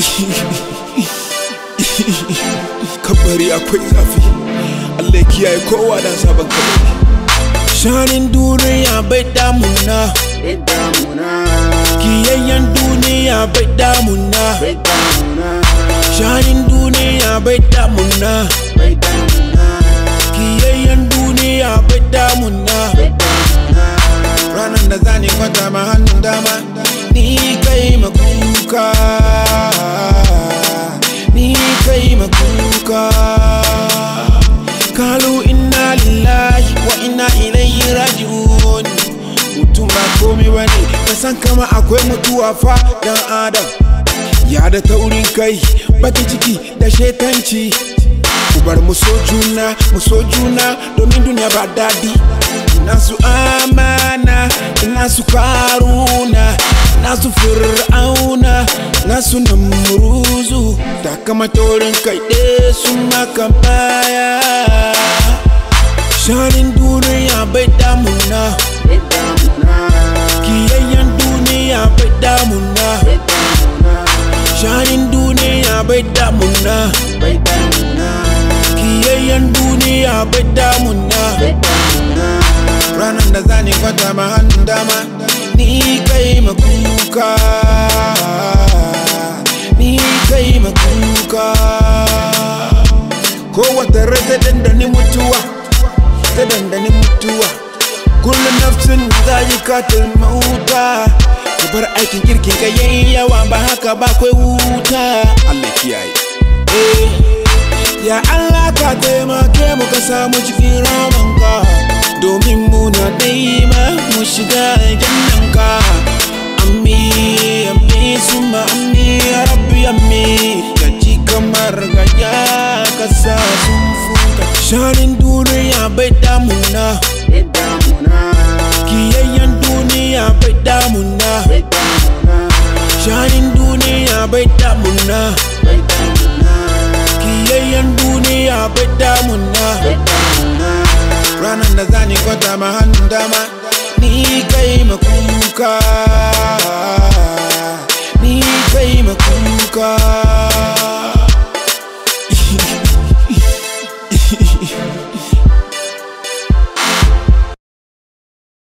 kabari akwai zafi Allah ya kiyaye kowa da sabon kabari shanin duniya bai damuna kiyayyen duniya bai damuna shanin duniya bai damuna kiyayyen duniya bai damuna ranar da zani kwata ma hannun dama ni kai makuka ni kai makuka kalu inna lillahi wa inna ilayhi raji'un mutum ba komai bane ka san kama akwai mutuwa fa dan adam ya da taurin kai baki ciki da shetanci ku bar mu so juna mu so juna domin duniya ba daɗi ina su amana ina su karuna ina su fir'auna ina su namuruzu da kama taurin kai ɗaya sun maka baya shanin duniya bai damuna kiyayyen duniya bai damuna shanin duniya bai damuna kiyayyen duniya bai damuna ranar da zani kwata ma hannun dama ni kai makuka ni kai makuka kowace rai ta dandani mutuwa ta dandani mutuwa kullum nafsin zai katil mauta ka bar aikin kirkin ka yayi yawa ba haka ba kai wuta Allah kiyaye eh ya Allah ka taimake mu ka samu cikin ramanka domin muna daima mu shiga jannanka ammi ammi suma ammi ya rabbi ammi ya ji kamar gaya ka sa sun fuka shanin duniya bai damuna kiyayyen duniya bai damuna shanin duniya bai damuna kiyayyen duniya bai damuna ranar da zani kwata ma hannun dama ni kai makuka ni kai makuka